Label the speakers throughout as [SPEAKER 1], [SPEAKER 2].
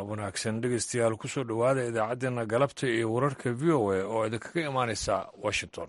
[SPEAKER 1] galab wanaagsan dhegeystayaal kusoo dhowaada idaacaddeenna galabta iyo wararka v o a oo idinkaga imaanaysa washington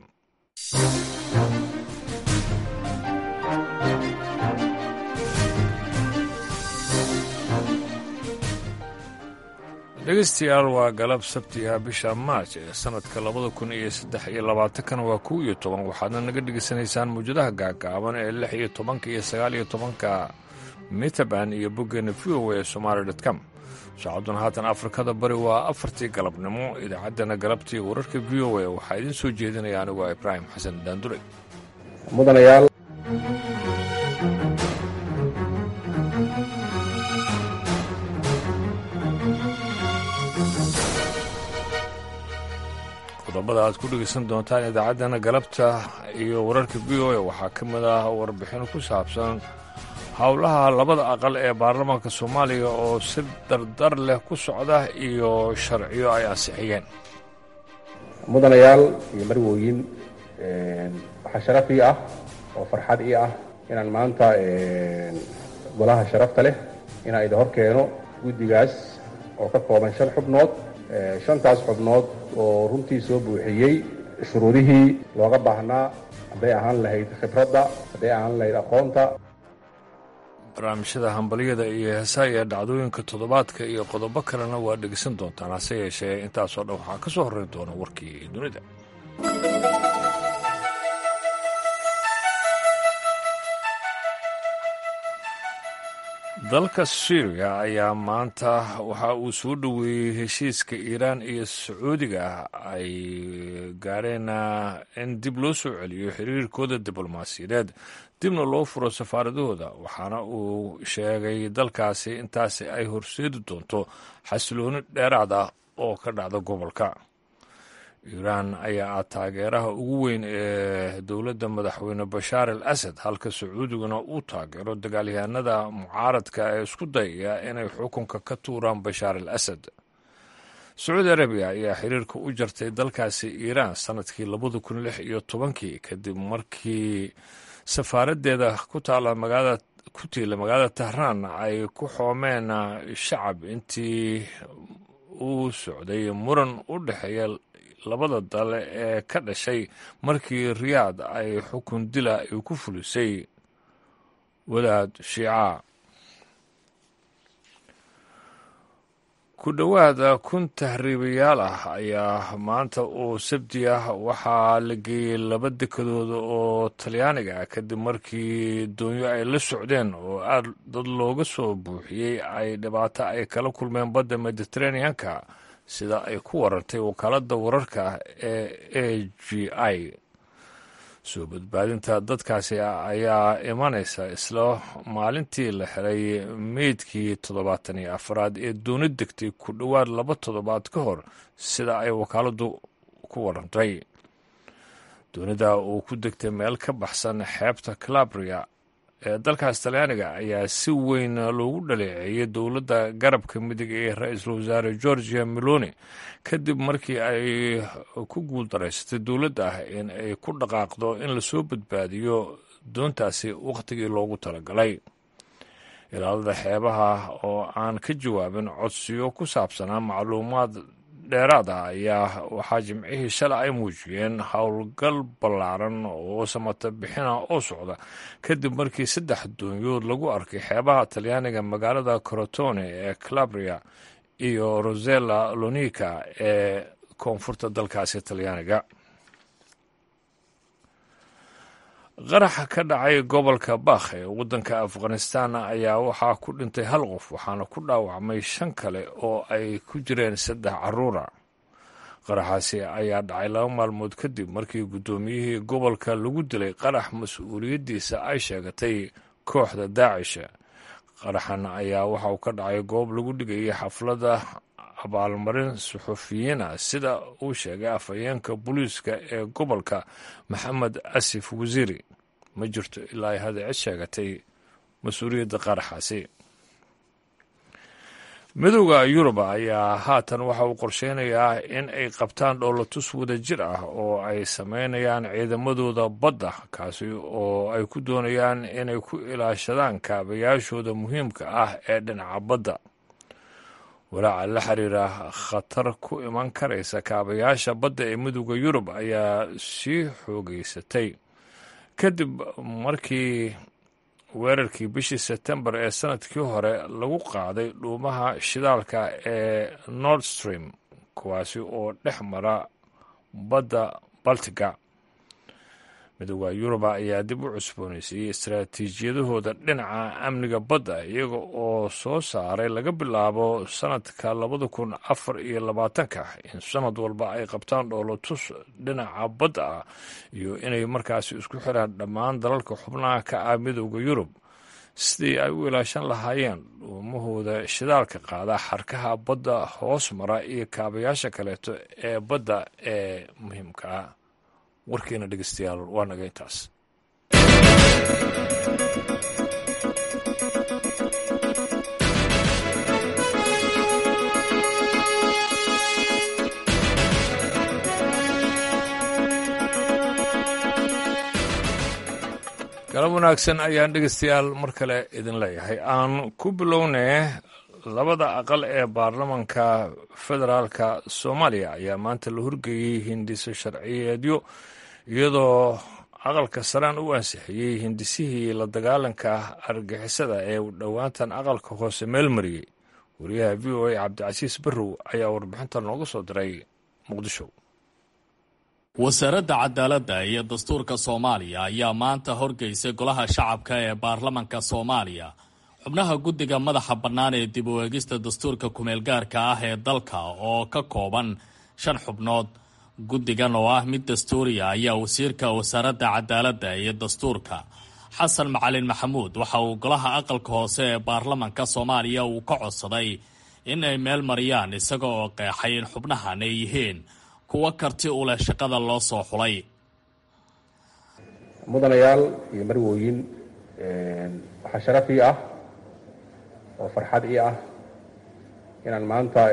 [SPEAKER 1] dhegeystayaal waa galab sabtiga bisha maaj ee sannadka labada kun iyo saddex iyo labaatankana waa kow iyo toban waxaadna naga dhegeysanaysaan mawjadaha gaagaaban ee lix iyo tobanka iyo sagaal iyo tobanka mitaban iyo boggeena v o a somaali dot com saacaduna haatan afrikada bari waa afartii galabnimo idaacaddana galabtii wararka v o a waxaa idiin soo jeedinaya anigu ibraahim xasan daandure
[SPEAKER 2] mudanayaal
[SPEAKER 1] qodobada aad ku dhegeysan doontaan idaacaddana galabta iyo wararka v o a waxaa ka mid ah warbixin ku saabsan howlaha labada aqal ee baarlamaanka soomaaliya oo si dardar leh ku socda iyo sharciyo ay ansixiyeen
[SPEAKER 2] mudanayaal iyo marwooyin waxaa sharaf ii ah oo farxad ii ah inaan maanta golaha sharafta leh inaan idin hor keeno guddigaas oo ka kooban shan xubnood shantaas xubnood oo runtii soo buuxiyey shuruudihii looga baahnaa hadday ahaan lahayd khibradda hadday ahaan lahayd aqoonta
[SPEAKER 1] barnaamijyada hambalyada iyo heesaha iyo dhacdooyinka toddobaadka iyo qodobo kalena waa dhegeysan doontaan hase yeeshee intaasoo dhan waxaa ka soo horrayn doona warkii dunida dalka syriya ayaa maanta waxa uu soo dhoweeyey heshiiska iiraan iyo sacuudiga ay gaareen in dib loo soo celiyo xiriirkooda diblomaasiyadeed dibna loo furo safaaradahooda waxaana uu sheegay dalkaasi intaasi ay horseedi doonto xasilooni dheeraad ah oo ka dhacda gobolka iiraan ayaa ah taageeraha ugu weyn ee dowladda madaxweyne bashaar al asad halka sacuudiguna uu taageero dagaalyahanada mucaaradka ee isku dayaya inay xukunka ka tuuraan bashaar al asad sacuudi arabiya ayaa xiriirka u jartay dalkaasi iiraan sannadkii labada kun lix iyo tobankii kadib markii safaaraddeeda ku taala magaalada ku tiila magaalada tahraan ay ku xoomeen shacab intii uu socday muran u dhexeeya labada dal ee ka dhashay markii riyaad ay xukun dila ay ku fulisay wadaad shiica ku dhowaada kun tahriibayaal ah ayaa maanta oo sabti ah waxaa la geeyey laba dekadooda oo talyaaniga ah kadib markii doonyo ay la socdeen oo aad dad looga soo buuxiyey ay dhibaato ay kala kulmeen badda mediteraneanka sida ay ku warantay wakaaladda wararka ee a g i soo badbaadinta dadkaasi ayaa imanaysa isla maalintii la helay meydkii toddobaatan iyo afraad ee dooni degtay ku dhowaad laba toddobaad ka hor sida ay wakaaladdu ku warantay doonida uu ku degtay meel ka baxsan xeebta calabria ee dalkaas talyaaniga ayaa si weyn loogu dhaleeceeyey dowladda garabka midig ee ra-iisul wasaare georgia meloni kadib markii ay ku guuldaraysatay dowladda ah in ay ku dhaqaaqdo in lasoo badbaadiyo doontaasi wakhtigii loogu talagalay ilaalada xeebaha oo aan ka jawaabin codsiyo ku saabsanaa macluumaad dheeraad ah ayaa waxaa jimcihii shalay ay muujiyeen howlgal ballaaran oo samata bixina oo socda kadib markii saddex doonyood lagu arkay xeebaha talyaaniga magaalada corotone ee calabria iyo rosella lonica ee koonfurta dalkaasi talyaaniga qaraxa ka dhacay gobolka bakh ee waddanka afghanistan ayaa waxaa ku dhintay hal qof waxaana ku dhaawacmay shan kale oo ay ku jireen saddex caruura qaraxaasi ayaa dhacay laba maalmood kadib markii guddoomiyihii gobolka lagu dilay qarax mas-uuliyaddiisa ay sheegatay kooxda daacisha qaraxan ayaa waxa uu ka dhacay goob lagu dhigayay xafladda abaalmarin suxufiyiina sida uu sheegay afhayeenka booliiska ee gobolka maxamed asif wasiiri ma jirto ilaa ay hada cid sheegatay mas-uuliyadda qaraxaasi midowda yuruba ayaa haatan waxa uu qorsheynayaa in ay qabtaan dhoolatus wada jir ah oo ay sameynayaan ciidamadooda badda kaasi oo ay ku doonayaan inay ku ilaashadaan kaabayaashooda muhiimka ah ee dhinaca badda walaaca la xiriira khatar ku iman karaysa kaabayaasha badda ee midooda yurub ayaa sii xoogeysatay kadib markii weerarkii bishii sebtembar ee sanadkii hore lagu qaaday dhuumaha shidaalka ee nord stream kuwaasi oo dhex mara badda baltiga midooda yuruba ayaa dib u cusboonaysiiyey istaraatiijiyadahooda dhinaca amniga badda iyaga oo soo saaray laga bilaabo sanadka labada kun afar iyo labaatanka in sanad walba ay qabtaan dhoolotus dhinaca badda ah iyo inay markaasi isku xiraan dhammaan dalalka xubnaha ka ah midooda yurub sidii ay u ilaashan lahaayeen dhuumahooda shidaalka qaada xarkaha badda hoos mara iyo kaabayaasha kaleeto ee badda ee muhiimka ah warkeena dhegeystayaal waa naga intaas galab wanaagsan ayaan dhegeystayaal mar kale idin leeyahay aan ku bilownee labada aqal ee baarlamanka federaalka soomaaliya ayaa maanta la horgeeyey hindiso sharciyeedyo iyadoo aqalka saraan u ansixiyey hindisihii la dagaalanka argixisada ee dhowaantan aqalka hoose meel mariyey wariyaha v o a cabdicasiis barrow ayaa warbixinta nooga soo diray muqdisho
[SPEAKER 3] wasaaradda cadaaladda iyo dastuurka soomaaliya ayaa maanta horgeysay golaha shacabka ee baarlamanka soomaaliya xubnaha guddiga madaxa bannaan ee dib u eegista dastuurka kumeelgaarka ah ee dalka oo ka kooban shan xubnood guddigan oo ah mid dastuuriya ayaa wasiirka wasaaradda cadaaladda iyo dastuurka xasan macalin maxamuud waxa uu golaha aqalka hoose ee baarlamanka soomaaliya uu ka codsaday in ay meel mariyaan isaga oo qeexay in xubnahan ay yihiin kuwa karti u leh shaqada loo soo xulay
[SPEAKER 2] mudanayaal iyo marwooyin waxaa sharaf ii ah oo farxad ii ah inaan maanta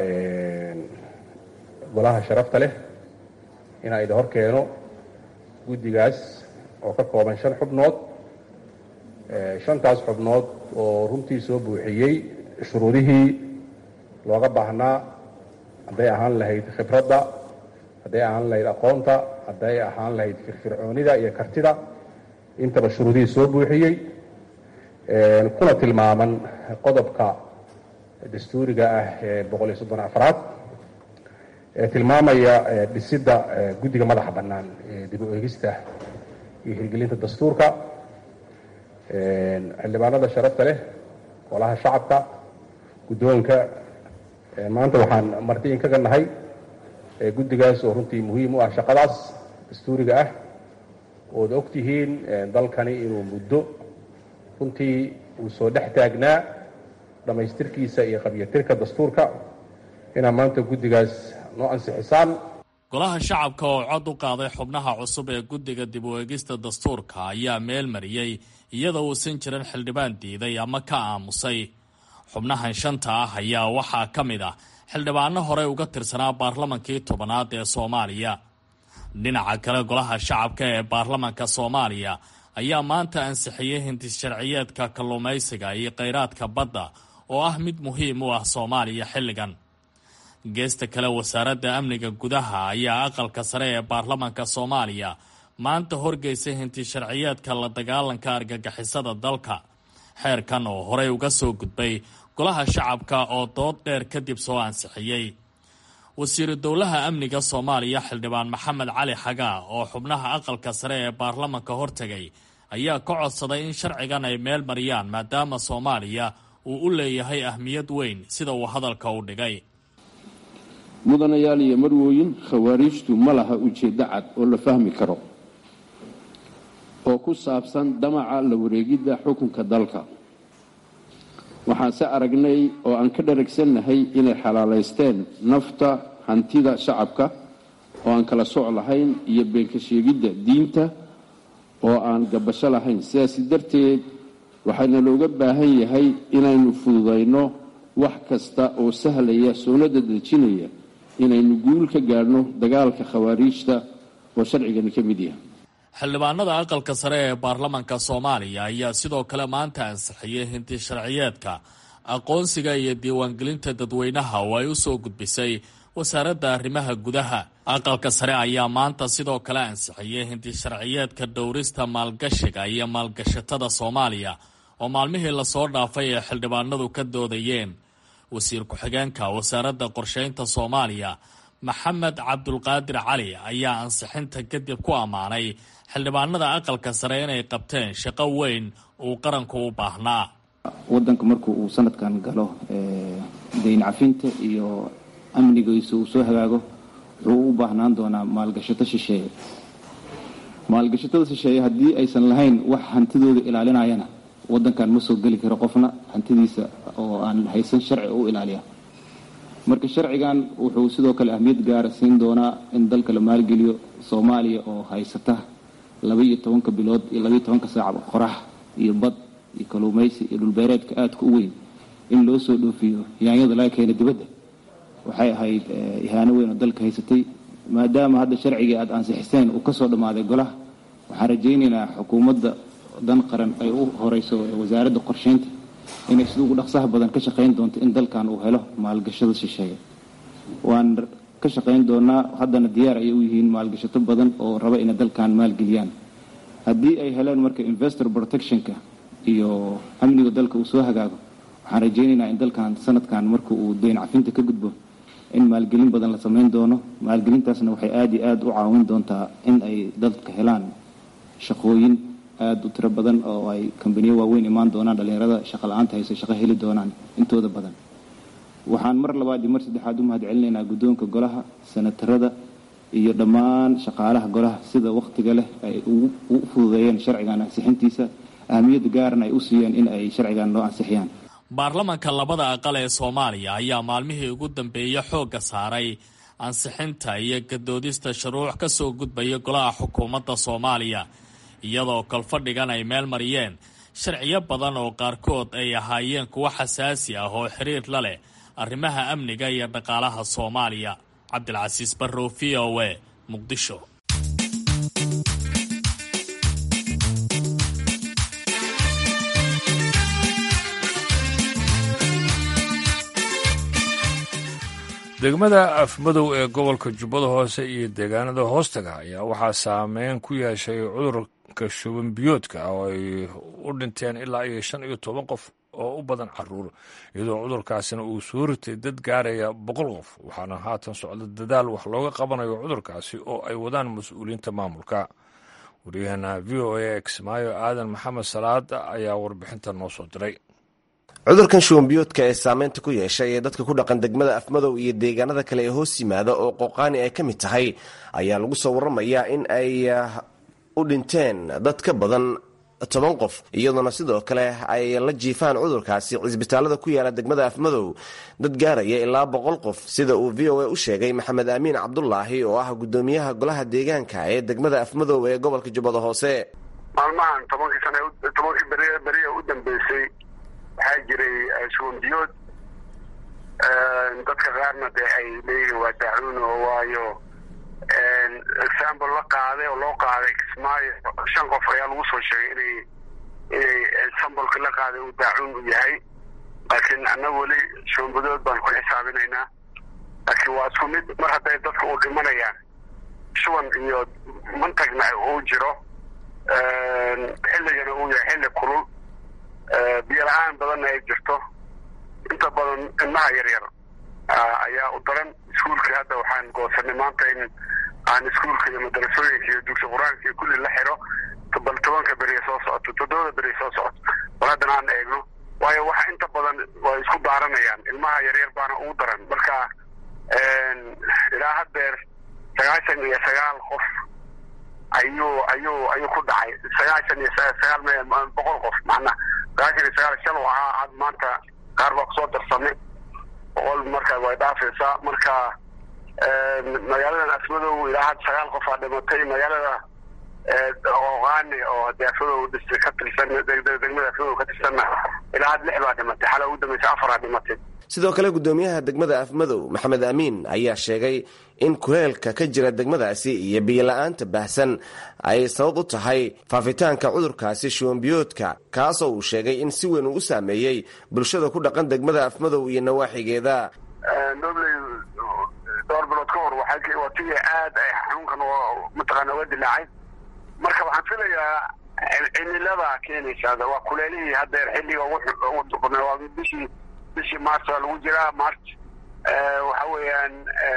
[SPEAKER 2] golaha sharafta leh inaan idin hor keeno guddigaas oo ka kooban shan xubnood shantaas xubnood oo runtii soo buuxiyey shuruudihii looga baahnaa hadday ahaan lahayd khibradda hadday ahaan lahayd aqoonta hadday ahaan lahayd firfircoonida iyo kartida intaba shuruudihii soo buuxiyey kuna tilmaaman qodobka dastuuriga ah ee boqol iyo soddon afraad ee tilmaamaya dhisidda guddiga madaxa bannaan ee dib u eegista iyo hirgelinta dastuurka xildhibaanada sharafta leh golaha shacabka guddoonka maanta waxaan marti inkaga nahay guddigaas oo runtii muhiim u ah shaqadaas dastuuriga ah ood og tihiin dalkani inuu muddo runtii uu soo dhex taagnaa dhammaystirkiisa iyo qabyatirka dastuurka inaa maanta guddigaas noo ansixisaan
[SPEAKER 3] golaha shacabka oo cod u qaaday xubnaha cusub ee guddiga dib u eegista dastuurka ayaa meel mariyey iyadoo uusan jirin xildhibaan diiday ama ka aamusay xubnahan shanta ah ayaa waxaa ka mid ah xildhibaano horey uga tirsanaa baarlamankii tobanaad ee soomaaliya dhinaca kale golaha shacabka ee baarlamanka soomaaliya ayaa maanta ansixiyey hindis sharciyeedka kalluumaysiga iyo kheyraadka badda oo ah mid muhiim u ah soomaaliya xilligan geesta kale wasaaradda amniga gudaha ayaa aqalka sare ee baarlamanka soomaaliya maanta horgeysay hinti sharciyeedka la dagaalanka argagixisada dalka xeerkan oo horey uga soo gudbay golaha shacabka oo dood dheer kadib soo ansixiyey wasiiru dowlaha amniga soomaaliya xildhibaan maxamed cali xagaa oo xubnaha aqalka sare ee baarlamanka hortegay ayaa ka codsaday in sharcigan ay meel mariyaan maadaama soomaaliya uu u leeyahay ahmiyad weyn sida uu hadalka u dhigay
[SPEAKER 4] mudanayaal iyo marwooyin khawaariijtu ma laha ujeeddo cad oo la fahmi karo oo ku saabsan damaca la wareegidda xukunka dalka waxaanse aragnay oo aan ka dharagsannahay inay xalaalaysteen nafta hantida shacabka oo aan kala soc lahayn iyo beenka sheegidda diinta oo aan gabasho lahayn sidaasi darteed waxaana looga baahan yahay inaynu fududayno wax kasta oo sahlaya soonada dejinaya inaynu guul ka gaadhno dagaalka khawaariijta oo sharcigani ka mid yahay
[SPEAKER 3] xildhibaanada aqalka sare ee baarlamanka soomaaliya ayaa sidoo kale maanta ansixiyey hinti sharciyeedka aqoonsiga iyo diiwaangelinta dadweynaha oo ay u soo gudbisay wasaaradda arrimaha gudaha aqalka sare ayaa maanta sidoo kale ansixiyey hindisharciyeedka dhowrista maalgashiga iyo maalgashatada soomaaliya oo maalmihii lasoo dhaafay ee xildhibaanadu ka doodayeen wasiir ku-xigeenka wasaaradda qorsheynta soomaaliya maxamed cabdulqaadir cali ayaa ansixinta kadib ku ammaanay xildhibaanada aqalka sare inay qabteen shaqo weyn uu qaranku u baahnaa
[SPEAKER 5] wadanka marku uu sanadkan galo dayn cafinta iyo amnigiisa uu soo hagaago wuxuu u baahnaan doonaa maalgashato shisheeye maalgashatada shisheeye haddii aysan lahayn wax hantidooda ilaalinayana wadankan ma soo geli karo qofna hantidiisa oo aan haysan sharci u ilaaliya marka sharcigan wuxuu sidoo kale ahmiyad gaara siin doonaa in dalka la maalgeliyo soomaaliya oo haysata laba iyo tobanka bilood iyo labaiyo tobanka saac qorax iyo bad iyo kaluumaysi iyo dhulbeereedka aadka u weyn in loo soo dhoofiyo yaanyada laga keena dibadda waxay ahayd ihaano weyn oo dalka haysatay maadaama hadda sharcigii aada ansixiseen uu kasoo dhammaaday golaha waxaan rajaynaynaa xukuumadda dan qaran ay u horeyso wasaaradda qorsheynta inay sida ugu dhaqsaha badan ka shaqayn doonto in dalkan uu helo maalgashada shisheeye waan ka shaqayn doonaa haddana diyaar ayay u yihiin maalgashato badan oo raba inay dalkan maalgeliyaan haddii ay heleen marka investor protectionka iyo amniga dalka uu soo hagaago waxaan rajaynaynaa in dalkan sanadkan marka uu dayn cafinta ka gudbo in maalgelin badan la samayn doono maalgelintaasna waxay aada iyo aada u caawin doontaa in ay dadka helaan shaqooyin aada u tiro badan oo ay kambaniyo waaweyn imaan doonaan dhallinyarada shaqa la-aanta hayse shaqo heli doonaan intooda badan waxaan mar labaad iyo mar saddexaad u mahad celinaynaa guddoonka golaha sanatarada iyo dhammaan shaqaalaha golaha sida wakhtiga leh ay u fududeeyeen sharcigan ansixintiisa ahamiyadda gaarna ay u siiyeen in ay sharcigan loo ansixiyaan
[SPEAKER 3] baarlamanka labada aqal ee soomaaliya ayaa maalmihii ugu dambeeyey xoogga saaray ansixinta iyo gadoodista shuruuc ka soo gudbaya golaha xukuumadda soomaaliya iyadoo kolfadhigan ay meel mariyeen sharciyo badan oo qaarkood ay ahaayeen kuwo xasaasi ah oo xiriir la leh arrimaha amniga iyo dhaqaalaha soomaaliya cabdilcasiis barrow v o a muqdisho
[SPEAKER 1] degmada afmadow ee gobolka jubbada hoose iyo deegaanada hoostaga ayaa waxaa saameyn ku yeeshay cudurka shuban biyoodka oo ay u dhinteen ilaa iyo shan iyo toban qof oo u badan caruur iyadoo cudurkaasina uu soo ritay dad gaaraya boqol qof waxaana haatan socda dadaal wax looga qabanayo cudurkaasi oo ay wadaan mas-uuliyiinta maamulka waryaheena v o a kismaayo aadan maxamed salaad ayaa warbixinta noo soo diray
[SPEAKER 6] cudurkan shubanbiyoodka ee saameynta ku yeeshay ee dadka ku dhaqan degmada afmadow iyo deegaanada kale ee hoos yimaada oo qooqaani ay ka mid tahay ayaa lagu soo waramayaa in ay u dhinteen dad ka badan toban qof iyadoona sidoo kale ay la jiifaan cudurkaasi cisbitaalada ku yaala degmada afmadow dad gaaraya ilaa boqol qof sida uu v o a u sheegay maxamed aamiin cabdulaahi oo ah gudoomiyaha golaha deegaanka ee degmada afmadow ee gobolka jubbada hoose
[SPEAKER 7] maalmahan tobankii sana tobankii beriya u dambeysay waxaa jiray shubanbiyood dadka qaarna dee ay leeyihiin waa daacuun oo waayo example la qaaday oo loo qaaday kismaayo shan qof ayaa lagu soo sheegay inay inay sambolka la qaaday uu daacuun u yahay laakiin annaga weli shubanbiyood baan ku xisaabinaynaa laakiin waa isku mid mar hadday dadka u dhimanayaan shuban iyo mantagna uu jiro xilligana uu yahay xilli kulul biyo la-aan badanna ay jirto inta badan ilmaha yaryar ayaa u daran iskuulkii hadda waxaan goosanay maanta in aan iskuulka iyo madarasooyinka iyo dugsi qur-aanka iyo kulli la xiro bal tobanka beriya soo socoto toddobada beriya soo socoto bal haddana aan eegno waayo waxa inta badan way isku daaranayaan ilmaha yaryar baana ugu daran marka ilaa haddeer sagaashan iyo sagaal qof ayuu ayuu ayuu ku dhacay sagaashan iyo sagaal boqol qof macna sagaashan iyo sagaal shal ahaa had maanta qaar baa kusoo darsamay boqol marka way dhaafaysaa marka magaaladan asmadow ilaa had sagaal qof aa dhimatay magaalada oqaani oo hadii asmadow ka tirsan degmada asmadow ka tirsanna ilaa had lix baa dhimatay xala ugu dambeysa afar aa dhimatay
[SPEAKER 6] sidoo kale gudoomiyaha degmada afmadow maxamed amiin ayaa sheegay in kuleelka ka jira degmadaasi iyo biyola-aanta baahsan ay sabab u tahay faafitaanka cudurkaasi shuwanbiyoodka kaasoo uu sheegay in si weyn uu u saameeyey bulshada ku dhaqan degmada afmadow iyo nawaaxigeeda
[SPEAKER 7] dobley dhowr bilood ka hor waa tii aad ay xanuunkan mataqaana uga dilaacay marka waxaan filayaa cimilada keenaysa waa kuleelihii haddeer xilliga ugu duqna waa bishii bishii march waa lagu jiraa march waxa weeyaan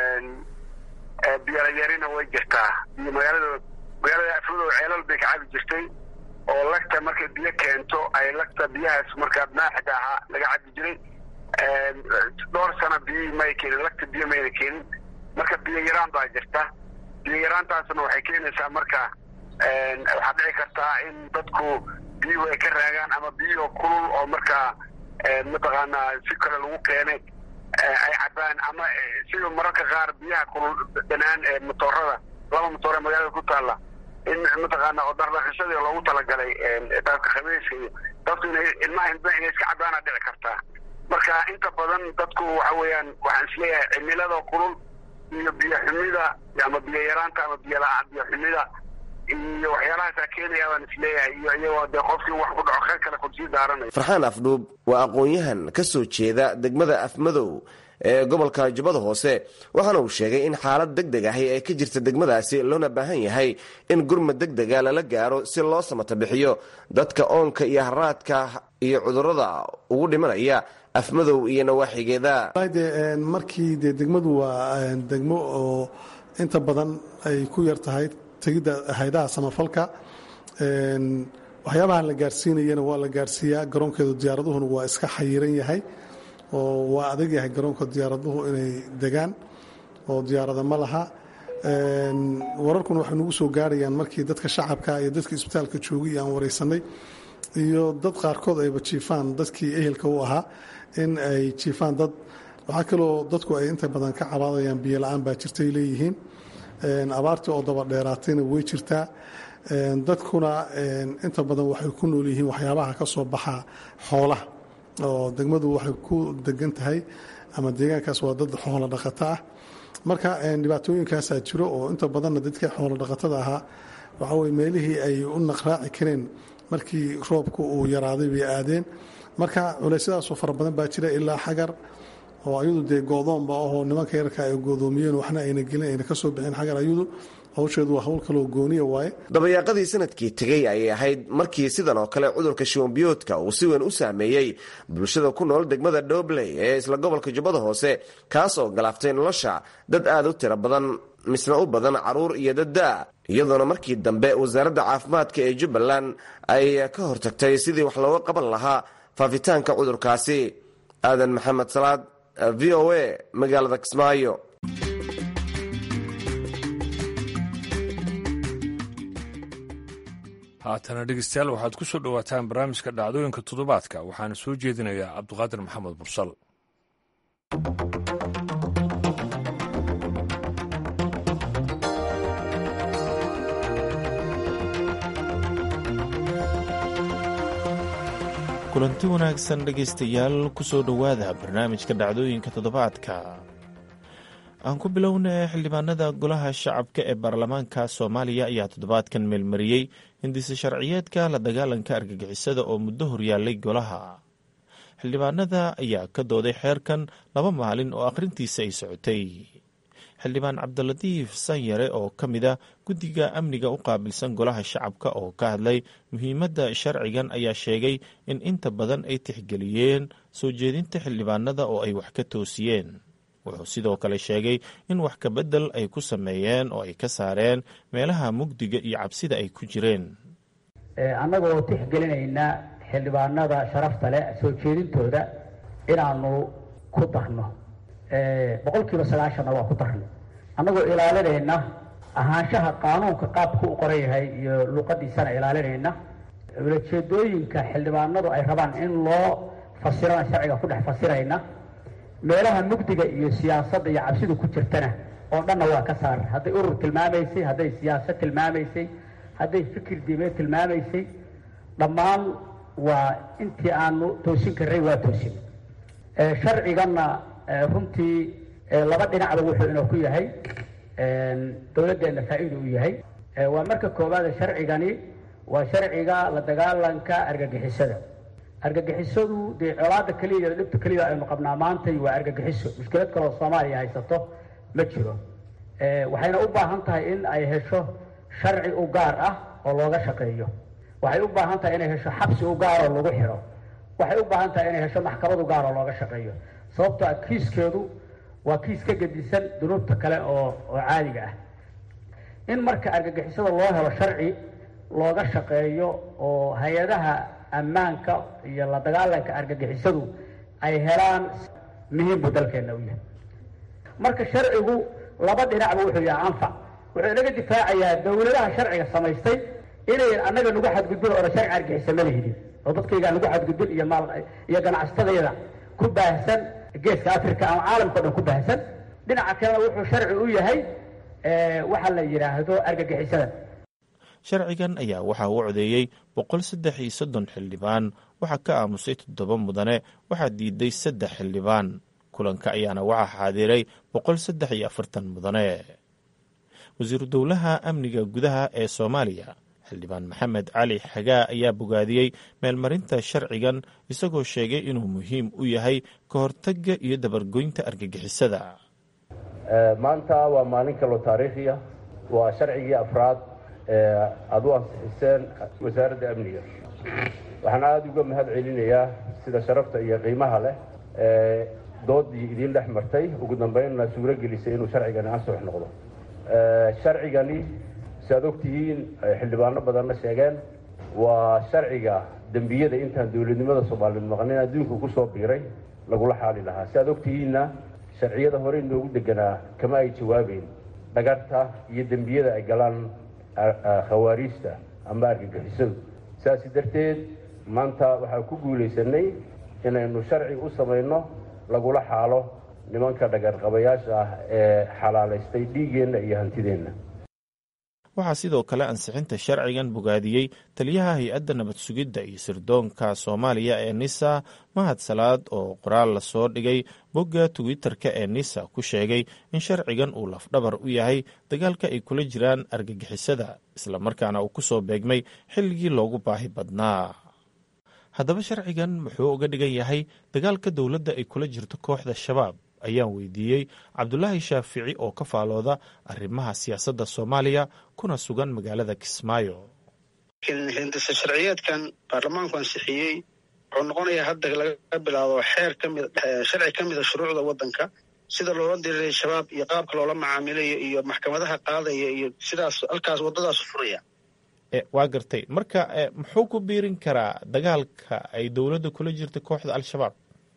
[SPEAKER 7] biyolayarina way jirtaa iyo magaalada magaalada afmadow ceelal bay ka cabi jirtay oo lagta markay biyo keento ay lagta biyahaas markaa maaxda ahaa laga cabi jiray dhowr sano biyi may keenin lagta biyo mayna keenin marka biyo yaraan baa jirta biyo yaraantaasna waxay keenaysaa marka waxaa dhici kartaa in dadku biyuhu ay ka raagaan ama biyuhu kulul oo markaa mataqaanaa si kale lagu keenay ay cabaan ama sida mararka qaar biyaha kulul dhanaan ee motoorada laba motoor ee magaalada ku taalla in mataqaana oo dhardhaqashadii loogu talagalay daabka khabiiska iyo dadku inay ilmaha hindba inay iska cabaana dhici kartaa marka inta badan dadku waxa weeyaan waxaan isleeyahay cimilada kulul iyo biyo xumida ama biyo yaraanta ama biyo biyo xumida iyo waxyaalahaasa keenaya baan isleeyahay iyo iyagoo dee qofkii wax ku dhaco kheyr kale kudsii daaranayo
[SPEAKER 6] farxaan afdhuub waa aqoon-yahan ka soo jeeda degmada afmadow ee gobolka jubbada hoose waxaana uu sheegay in xaalad deg deg ahi ay ka jirta degmadaasi loona baahan yahay in gurmad deg dega lala gaaro si loo samata bixiyo dadka oonka iyo haraadka iyo cudurada ugu dhimanaya afmadow iyo nawaaxigeeda
[SPEAKER 8] de markii dee degmadu waa degmo oo inta badan ay ku yar tahay tegidda haydaha samafalka waxyaabahan la gaarsiinayana waa la gaarsiiyaa garoonkeedu diyaaraduhuna waa iska xayiran yahay oo waa adag yahay garoonka diyaaraduhu inay degaan oo diyaarada ma laha wararkuna waxay nagu soo gaarayaan markii dadka shacabka iyo dadka isbitaalka joogay aan waraysanay iyo dad qaarkood ayba jiifaan dadkii ehelka u ahaa in ay jiifaan dad waxaa kaloo dadku ay inta badan ka cabaadayaan biyo la-aan baa jirtay leeyihiin abaartii oo daba dheeraatayna way jirtaa dadkuna inta badan waxay ku nool yihiin waxyaabaha ka soo baxa xoolaha oo degmadu waxay ku degan tahay ama deegaankaas waa dad xoolo dhaqato ah marka dhibaatooyinkaasaa jiro oo inta badanna dadkii xoolo dhaqatada ahaa waxaweye meelihii ay u naqraaci kareen markii roobku uu yaraaday bay aadeen marka culaysyadaasoo fara badan baa jira ilaa xagar oo ayadu dee goodoonba ahoo nimanka yarka ay goodoomiyeen waxna ayna gelin ayna ka soo bixin xagar ayadu hawsheedu waa hawl kaloo gooniya waaye
[SPEAKER 6] dabayaaqadii sanadkii tegey ayay ahayd markii sidan oo kale cudurka shiwanbiyoodka uu si weyn u saameeyey bulshada ku nool degmada dhobley ee isla gobolka jubbada hoose kaas oo galaaftay nolosha dad aad u tiro badan misna u badan caruur iyo dadda iyadoona markii dambe wasaaradda caafimaadka ee jubbaland ay ka hortagtay sidii wax looga qaban lahaa faafitaanka cudurkaasi aadan maxamed salaad v o a magaalada kismaayo
[SPEAKER 1] haatana dhegeystayaal waxaad ku soo dhowaataan barnaamijka dhacdooyinka toddobaadka waxaana soo jeedinayaa cabduqaadir maxamed bursal
[SPEAKER 9] kulanti wanaagsan dhegaystayaal ku soo dhowaada barnaamijka dhacdooyinka toddobaadka aan ku bilownay xildhibaanada golaha shacabka ee baarlamaanka soomaaliya ayaa toddobaadkan meelmariyey hindise sharciyeedka la dagaalanka argagixisada oo muddo horyaalay golaha xildhibaanada ayaa ka dooday xeerkan laba maalin oo akhrintiisa ay socotay xildhibaan cabdilatiif sanyare oo ka mid a guddiga amniga u qaabilsan golaha shacabka oo ka hadlay muhiimadda sharcigan ayaa sheegay in inta badan ay tixgeliyeen soo jeedinta xildhibaanada oo ay wax ka toosiyeen wuxuu sidoo kale sheegay in wax kabedel ay ku sameeyeen oo ay ka saareen meelaha mugdiga iyo cabsida ay ku jireen
[SPEAKER 10] annagoo tixgelinayna xildhibaanada sharafta leh soo jeedintooda inaanu ku darno boqol kiiba sagaashanna waa ku darno annagoo ilaalinayna ahaanshaha qaanuunka qaabku u qoran yahay iyo luqadiisana ilaalinayna ulajeedooyinka xildhibaanadu ay rabaan in loo fasirana sharciga ku dhex fasirayna meelaha mugdiga iyo siyaasadda iyo cabsidu ku jirtana oo dhanna waa ka saar hadday urur tilmaamaysay hadday siyaasad tilmaamaysay hadday fikir diimeed tilmaamaysay dhammaan waa intii aanu toosin karray waa toosin sharciganna runtii laba dhinacba wuxuu inoo ku yahay dowladdeenna faa-iida u yahay waa marka koowaad sharcigani waa sharciga la dagaalanka argagixisada argagixisadu dee colaada keliya iyo dhibta keliya aynu qabnaa maantay waa argagixiso mushkilad kaloo soomaaliya haysato ma jiro waxayna u baahan tahay in ay hesho sharci u gaar ah oo looga shaqeeyo waxay u baahan tahay inay hesho xabsi u gaar oo lagu xidho waxay u baahan tahay inay hesho maxkamad u gaar oo looga shaqeeyo sababto a kiiskeedu waa kiis ka gedisan dunuubta kale oo oo caadiga ah in marka argagixisada loo helo sharci looga shaqeeyo oo hay-adaha ammaanka iyo la dagaalanka argagixisadu ay helaan muhiim buu dalkeenna u yahay marka sharcigu laba dhinacba wuxuu yahay anfac wuxuu inaga difaacayaa dowladaha sharciga samaystay inayn annaga nagu xadgudbin oona sharci argixisa ma lihidin oo dadkaygaa nagu xadgudbin iyo maal iyo ganacsatadayada ku baahsan geeska africa ama caalamka o dhan ku baahsan dhinaca kalena wuxuu sharci u yahay waxa la yidhaahdo argagixisada
[SPEAKER 9] sharcigan ayaa waxaa u codeeyey boqol saddex iyo soddon xildhibaan waxaa ka aamusay toddoba mudane waxaa diiday saddex xildhibaan kulanka ayaana waxaa xaadiray boqol saddex iyo afartan mudane wasiiru dowlaha amniga gudaha ee soomaaliya xildhibaan maxamed cali xagaa ayaa bogaadiyey meelmarinta sharcigan isagoo sheegay inuu muhiim u yahay ka hortagga iyo dabargoynta argagixisada
[SPEAKER 2] maanta waa maalin kaloo taariikhiya waa sharcigii afraad ee aada u ansixiseen wasaaradda amniga waxaan aada uga mahad celinayaa sida sharafta iyo qiimaha leh ee doodii idiin dhex martay ugu dambeynna suuro gelisay inuu sharcigani ansax noqdo sharcigani si aad ogtihiin xildhibaano badanna sheegeen waa sharciga dembiyada intaan dowladnimada soomaaliyeed maqnin adduunka ku soo biiray lagula xaali lahaa si aad ogtihiinna sharciyada hore inoogu deganaa kama ay jawaabeyn dhagarta iyo dembiyada ay galaan khawaariijta ama argagixisadu saasi darteed maanta waxaan ku guulaysanay inaynu sharci u samayno lagula xaalo nimanka dhagarqabayaasha ah ee xalaalaystay dhiiggeenna iyo hantideenna
[SPEAKER 9] waxaa sidoo kale ansixinta sharcigan bogaadiyey taliyaha hay-adda nabad sugidda iyo sirdoonka soomaaliya ee nisa mahad salaad oo qoraal lasoo dhigay bogga twitter-ka ee nisa ku sheegay in sharcigan uu lafdhabar u yahay dagaalka ay kula jiraan argagixisada islamarkaana uu ku soo beegmay xilligii loogu baahi badnaa haddaba sharcigan muxuu uga dhigan yahay dagaalka dowladda ay kula jirto kooxda shabaab ayaan weydiiyey cabdulaahi shaafici oo ka faalooda arrimaha siyaasadda soomaaliya kuna sugan magaalada kismaayo
[SPEAKER 11] hindisa sharciyeedkan baarlamaanku ansixiyey wuxuu noqonayaa hadda laga bilaabo xeer kamid sharci ka mida shuruucda waddanka sida loola diriray shabaab iyo qaabka loola macaamilayo iyo maxkamadaha qaadaya iyo sidaas halkaas waddadaas furaya
[SPEAKER 9] waa gartay marka muxuu ku biirin karaa dagaalka ay dowladda kula jirta kooxda al-shabaab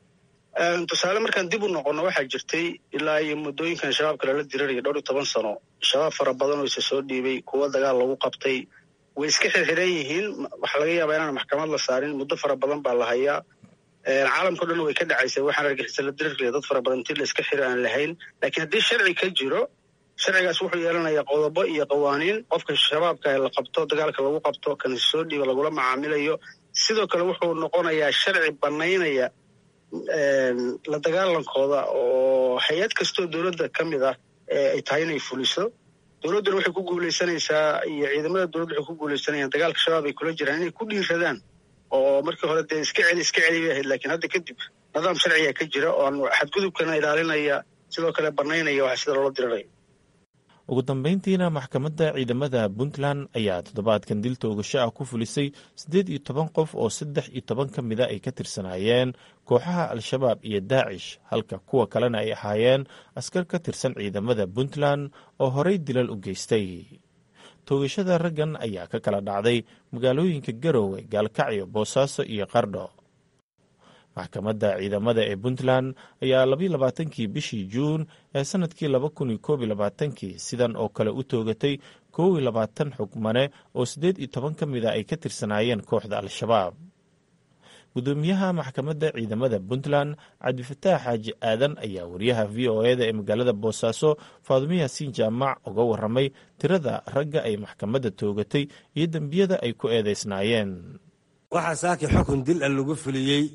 [SPEAKER 11] tusaale markaan dib u noqono waxaa jirtay ilaa iyo muddooyinkan shabaabka lala dirirayo dhowr iyo toban sano shabaab fara badan oo isa soo dhiibay kuwo dagaal lagu qabtay way iska xirxiran yihiin waxaa laga yaabaa inaan maxkamad la saarin muddo fara badan baa la hayaa caalamkao dhan way ka dhacaysay waxaan argixisa la diriraya dad fara badan intii la iska xiri aan lahayn laakiin haddii sharci ka jiro sharcigaas wuxuu yeelanayaa qodobo iyo qawaaniin qofka shabaabka la qabto dagaalka lagu qabto kan soo dhiiba lagula macaamilayo sidoo kale wuxuu noqonayaa sharci banaynaya la dagaalankooda oo hay-ad kastoo dowladda ka mid ah ay tahay inay fuliso dowladduna waxay ku guulaysanaysaa iyo ciidamada dowladda waxay ku guulaysanayaan dagaalka shabaab ay kula jiraan inay ku dhiiradaan oo markii hore dee iska celi iska celi bay ahayd lakiin hadda kadib nidaam sharciga ka jira oo xadgudubkana ilaalinaya sidoo kale banaynaya waxa sida loola diriraya
[SPEAKER 9] ugu dambeyntiina maxkamadda ciidamada puntland ayaa toddobaadkan dil toogasho ah ku fulisay siddeed iyo toban qof oo saddex iyo toban ka mida ay ka tirsanaayeen kooxaha al-shabaab iyo daacish halka kuwa kalena ay ahaayeen askar ka tirsan ciidamada puntland oo horey dilal u geystay toogashada raggan ayaa ka kala dhacday magaalooyinka garowe gaalkacyo boosaaso iyo qardho maxkamadda ciidamada ee puntland ayaa labayo labaatankii bishii juun ee sanadkii laba kun iyo koob iyo labaatankii sidan oo kale u toogatay koob iyo labaatan xugmane oo siddeed iyo toban ka mid a ay ka tirsanaayeen kooxda al-shabaab gudoomiyaha maxkamadda ciidamada puntland cabdifataax xaaji aadan ayaa wariyaha v o eda ee magaalada boosaaso faadumo yaasiin jaamac uga waramay tirada ragga ay maxkamadda toogatay iyo dembiyada ay ku eedeysnaayeen
[SPEAKER 12] waxaa saaki xukun dil a lagu fuliyey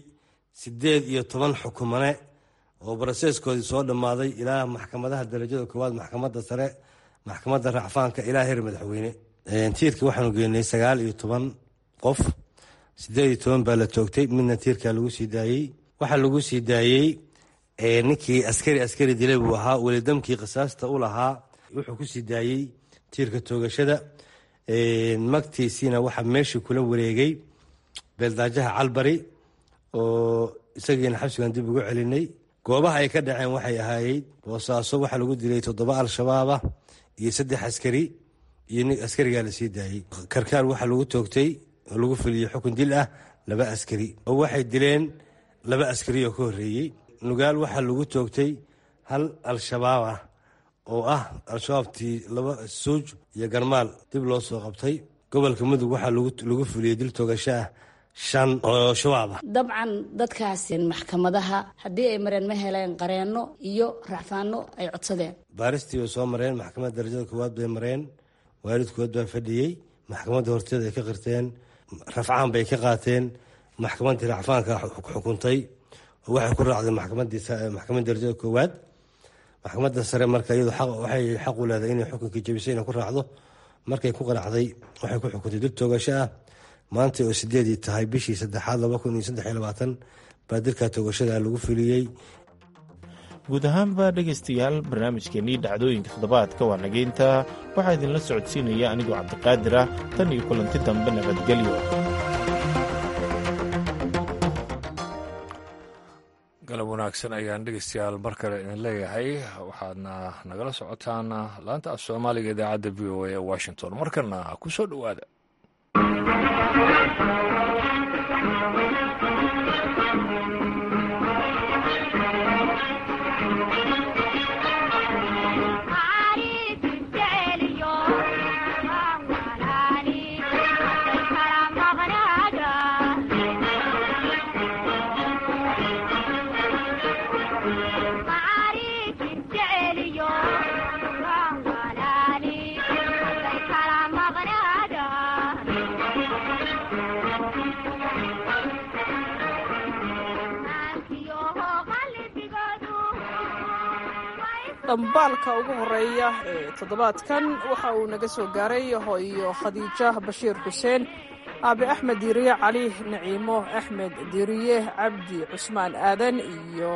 [SPEAKER 12] siddeed iyo toban xukumane oo baraseeskoodii soo dhammaaday ilaa maxkamadaha darajada koowaad maxkamadda sare maxkamadda racfaanka ilaa heer madaxweyne tiirka waxaanu geenay sagaal iyo toban qof siddeed iyo toban baa la toogtay midna tiirkaa lagu sii daayey waxaa lagu sii daayey ninkii askari askari dilay buu ahaa welidamkii qisaasta u lahaa wuxuu ku sii daayey tiirka toogashada magtiisiina waxaa meeshii kula wareegay beeldaajaha calbari oo isagiina xabsigan dib ugu celinay goobaha ay ka dhaceen waxay ahaayey boosaaso waxaa lagu dilay toddoba al-shabaaba iyo saddex askari iyo nin askarigaa la sii daayey karkaar waxaa lagu toogtay oo lagu fuliyey xukun dil ah laba askari oo waxay dileen laba askari oo ka horreeyey nugaal waxaa lagu toogtay hal al-shabaab ah oo ah al-shabaabtii laba suuj iyo garmaal dib loo soo qabtay gobolka mudug waxaa lagu fuliyey dil toogasho ah shan oo shabaab ah
[SPEAKER 13] dabcan dadkaas maxkamadaha haddii ay mareen ma heleen qareenno iyo racfaano ay codsadeen
[SPEAKER 12] baaristii bay soo mareen maxkamadda darajada koowaad bay mareen waalidkood baa fadhiyey maxkamadda horteeda ay ka qirteen rafcaan bay ka qaateen maxkamaddii racfaanka xukuntay oo waxay ku raacday maxkamadda darajada koowaad maxkamadda sare marka iyadu waxay xaq u leedahay inay xukunkii jabisay inay ku raacdo markay ku qanacday waxay ku xukuntay dil toogasho ah maanta oo sideedii tahay bishii saddexaad laba kun iyo saddex iyo labaatan baa dilka toogashada lagu fuliyey
[SPEAKER 9] guud ahaanba dhegaystayaal barnaamijkeennii dhacdooyinka toddobaadka waa nageynta waxaa idinla socodsiinaya anigoo cabdiqaadir ah tan iyo kulanti dambe nabadgelyo
[SPEAKER 1] galab wanaagsan ayaan dhegeystayaal mar kale idin leeyahay waxaadna nagala socotaan laanta af soomaaliga idaacadda v o a ee washington markana ku soo dhowaada
[SPEAKER 14] dhambaalka ugu horeeya ee toddobaadkan waxa uu naga soo gaaray hooyo khadiija bashiir xuseen aabe axmed diiriye cali naciimo axmed diiriye cabdi cusmaan aadan iyo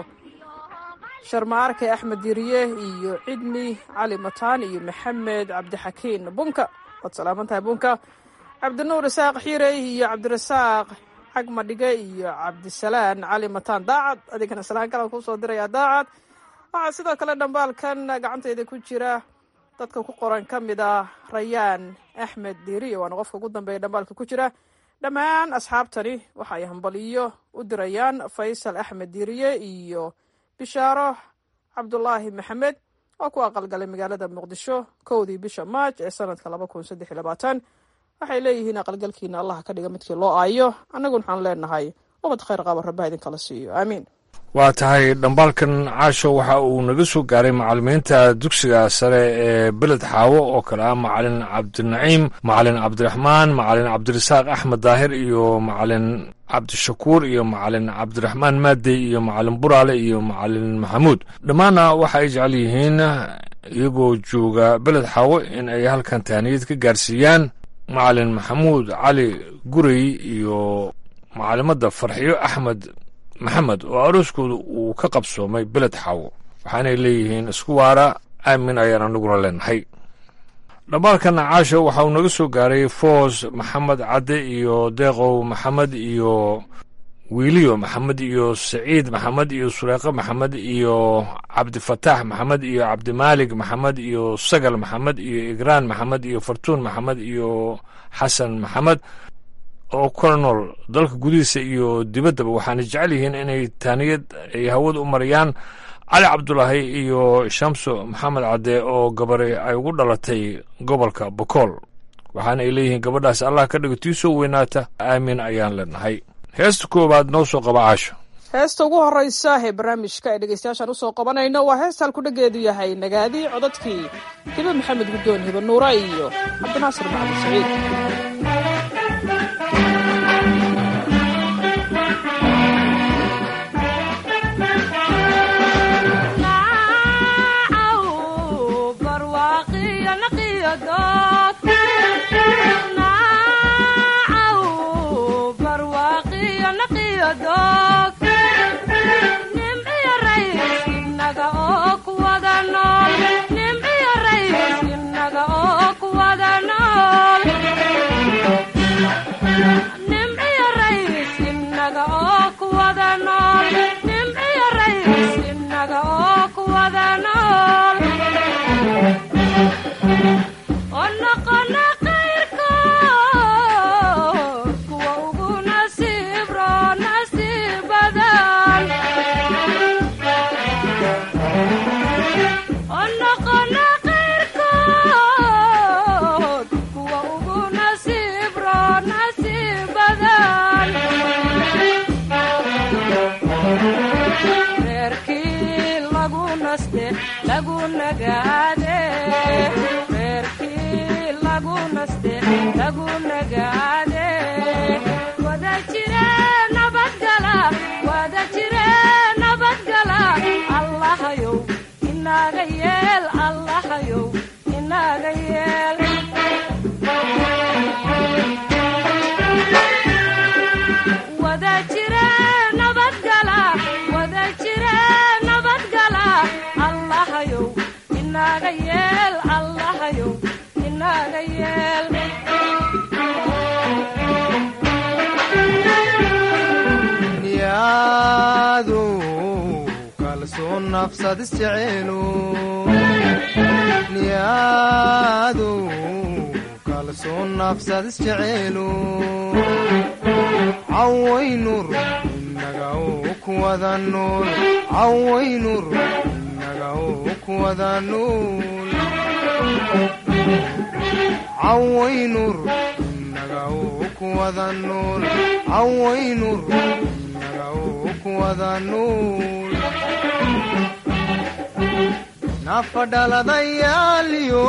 [SPEAKER 14] sharmaarke axmed diiriye iyo cidmi cali mataan iyo maxamed cabdixakiin bunka waad salaaman tahay bunka cabdinuur isaaq xiirey iyo cabdirasaaq xagmadhige iyo cabdisalaan cali mataan daacad adigana salaan kalan kuusoo diraya daacad waxaa sidoo kale dhambaalkan gacantayda ku jira dadka ku qoran ka mid ah rayaan axmed diiriye waana qofka ugu dambeeya dhambaalka ku jira dhammaan asxaabtani waxa ay hambaliyo u dirayaan faysal axmed diiriye iyo bishaaro cabdulaahi maxamed oo ku aqalgalay magaalada muqdisho kowdii bisha maaj ee sanadka laba kun saddex iyo labaatan waxay leeyihiin aqalgalkiina allah ka dhiga midkii loo aayo annagun waxaan leenahay ubad khayr qaba rabbaha idinkala siiyo aamiin
[SPEAKER 1] waa tahay dhambaalkan caasho waxa uu naga soo gaaray macalimiinta dugsiga sare ee beled xaawo oo kale ah macalin cabdinaciim macalin cabdiraxmaan macalin cabdirasaaq axmed daahir iyo macalin cabdishakuur iyo macalin cabdiraxmaan maadey iyo macalin buraale iyo macalin maxamuud dhammaanna waxa ay jecel yihiin iyagoo jooga beled xaawo in ay halkan tahniyad ka gaarsiiyaan macalin maxamuud cali gurey iyo macalimadda farxiyo axmed maxamed oo arooskooda uu ka qabsoomay beled xaawo waxaanay leeyihiin isku waara aamin ayaan anaguna leenahay dhambaalkan caasho waxa uu naga soo gaaray foos maxamed cadde iyo deeqow maxamed iyo wiiliyo maxamed iyo saciid maxamed iyo sureeqo maxamed iyo cabdifataax maxamed iyo cabdimaalig maxamed iyo sagal maxamed iyo igraan maxamed iyo fartuun maxamed iyo xasan maxamed oo kala nool dalka gudihiisa iyo dibaddaba waxaana jecel yihiin inay taaniyad ay hawada u mariyaan cali cabdulaahi iyo shamso maxamed cadde oo gabari ay ugu dhalatay gobolka bokool waxaana ay leeyihiin gabadhaas allah ka dhigo tii soo weynaata aamin ayaan leenahay heesta koowaad noo soo qaba caasho
[SPEAKER 14] heesta ugu horeysa ee barnaamijka ee dhegeystayaashaan usoo qabanayno waa heesta halkudhageedu yahay nagaadi codadkii hibe maxamed guddoon hibe nuura iyo cabdinaasir maxamed saciid
[SPEAKER 15] doog naacaw barwaaqiyo naqiyo doog nimciyo rays inaga oo ku wada nool nimciyo rays inaga oo ku wada nool nimciyo rays inaga oo ku wada nool nimciyo rays inaga oo ku wada nool oo noqona qayrkood kuwa ugu nasiib roo nasiib badan oo noqona qayrkood kuwa ugu nasiib roo nasiib badan reerkii lagu naste lagu nagaade reerkii lagu naste lagu nagaade wada jire nabadgala wada jire nabadgala allahayow inaga yeel allahayow inaga yeel wada jire nabadgala wada jire nabadgala allahayow inaga yeel allahayow inaga yeel
[SPEAKER 16] niyadu kalsoon nafsad isjeceelu niyadu kalsoon nafsad isjeceelu cawaynur inaga oo ku wada nool cawaynur inaga oo ku wada nool cawaynur inaga oo ku wada nool cawaynur inaga oo ku wada nool nafadhaladayaaliyo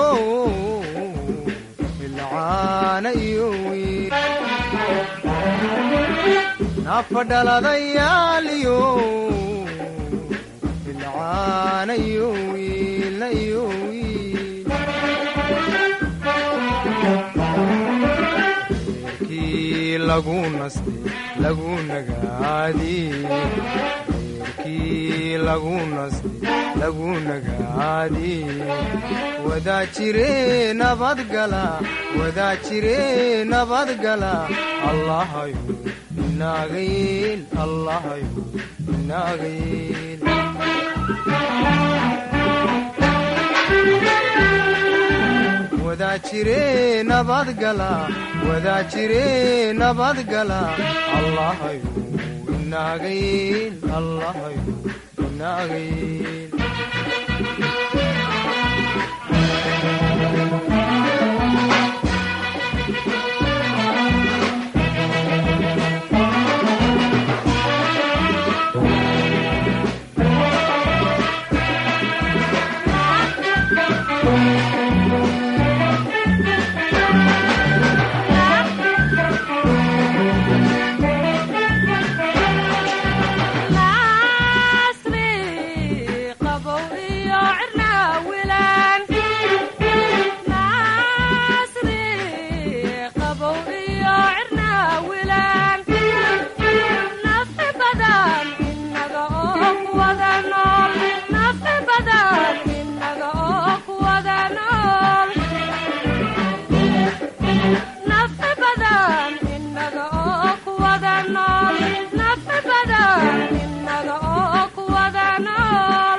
[SPEAKER 16] bilcaana iyo wiil nafadhaladayaaliyo bilcaana iyo wiilna iyo wiil reerkii lagu naste lagu nagaadi reerkii lagu naste lagu nagaadi wadaa jire nabadgala wadaa jire nabadgala allahayo inaga yeel allahayo inaga yeel wadaa jire nabadgala wadaa jire nabadgala allahayo inaga yeel allahayo inaga yeel
[SPEAKER 15] nasri qabow iyo cirnaa wilaan nasri qabow iyo cirnaa wilaan nafi badan inaga oo ku wada nool nafi badan inaga oo ku wada nool nafi badan inaga oo ku wada nool nafi badan inaga oo ku wada nool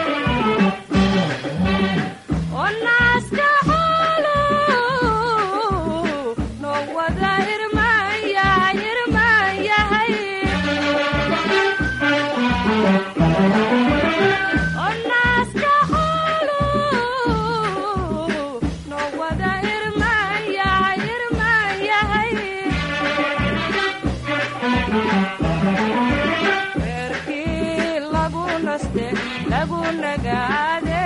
[SPEAKER 15] oo naaska xoolu noo wada irmaan yahay irmaan yahay oo naaska xoolu noo wada irmaan yahay irmaan yahay reerkii lagu naste lagu nagaade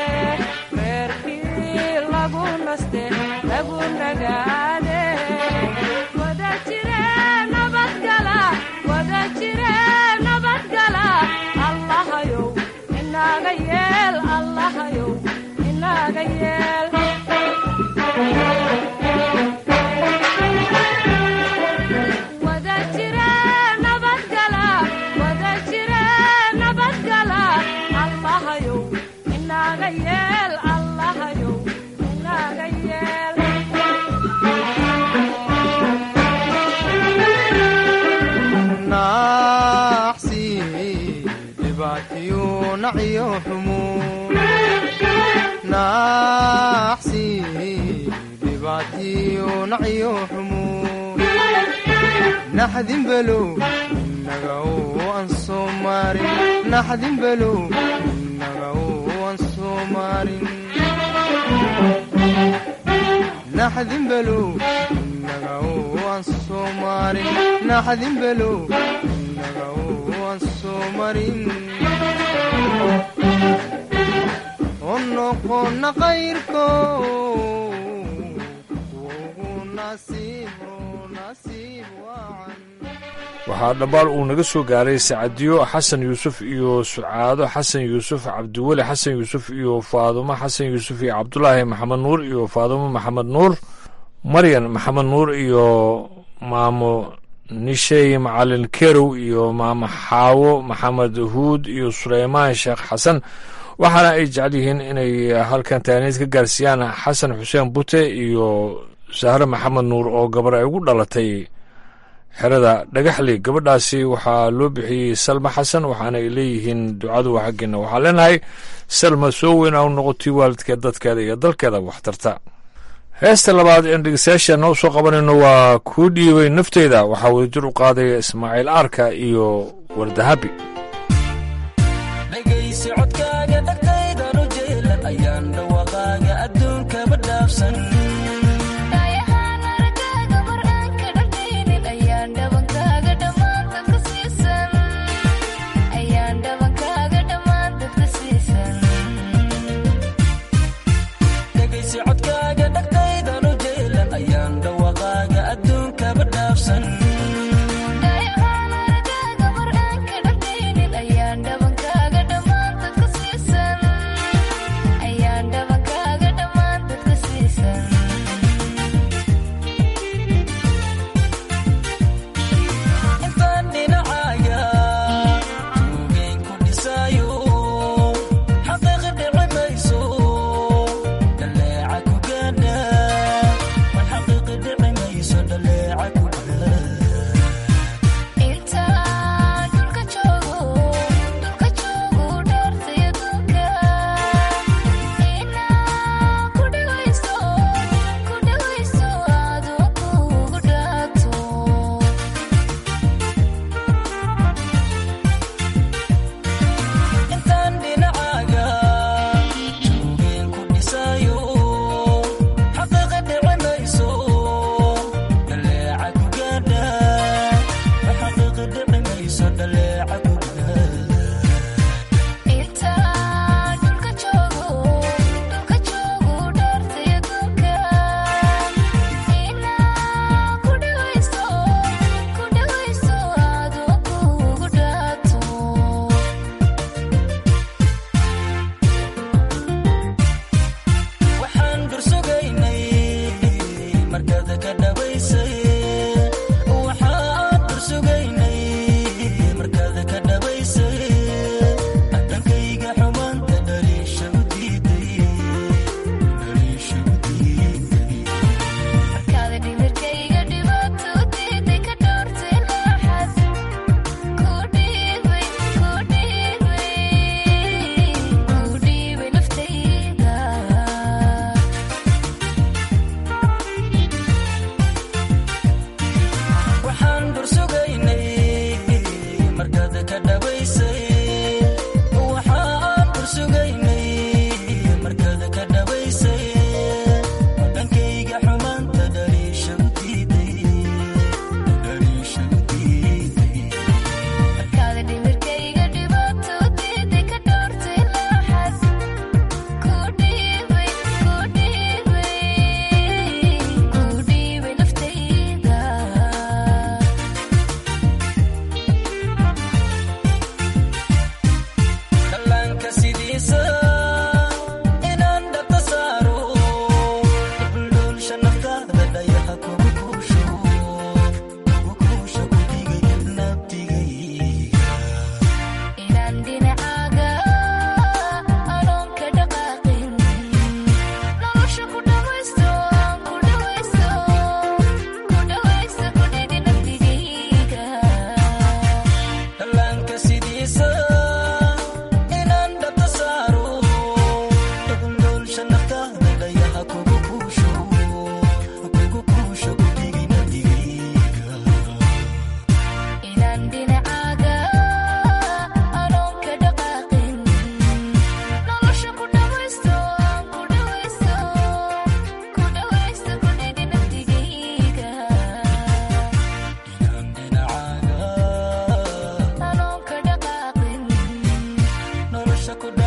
[SPEAKER 15] reerkii lagu naste lagu nagaade wada jire nabadgala wada jire nabadgala allahayow inaga yeel allahayow inaga yeel wada jira nabadgala wada jira nabadgala allahayow inaga yeel allahayow inaga yeel
[SPEAKER 16] naaxsi dhibaatiyo nacyo xumo naaxsi dhibaatiyo nacyo xumo naxdin below inaga aan soo maarin naxdin below inaga aan soo maarin naxdin below inaga aan soo maarin naxdin below inaga aan soo marin oo noqona qayrko ugu nasiib nasiib wacan
[SPEAKER 1] waxaa dhambaal uu naga soo gaaray sacadiyo xasan yuusuf iyo sucaado xasan yuusuf cabdiweli xasan yuusuf iyo faadumo xasan yuusuf iyo cabdulaahi maxamed nuur iyo faadumo maxamed nuur maryan maxamed nuur iyo maamo nishey macalin kerow iyo maamo xaawo maxamed huud iyo suleymaan sheekh xasan waxaana ay jecel yihiin inay halkan taaniid ka gaarsiiyaan xasan xuseen bute iyo sahre maxamed nuur oo gabar ay ugu dhalatay xerada dhagaxli gabadhaasi waxaa loo bixiyey salma xasan waxaana ay leeyihiin ducadu waa xaggeena waxaa leenahay salma soo weyn a u noqotay waalidkeed dadkeeda iyo dalkeeda waxtarta heesta labaad een dhegeystayaashaana u soo qabanayno waa kuu dhiibay nafteyda waxaa wadajir u qaadaya ismaaciil aarka iyo wardahabi
[SPEAKER 17] dhegaysi codkaaga dhagtaydan u jeelan ayaan dhawaqaaga adduunkaba dhaafsan dhegaysi codkaaga dhagtaydan u jeelan ayaan dhawaqaaga adduunkaba dhaafsan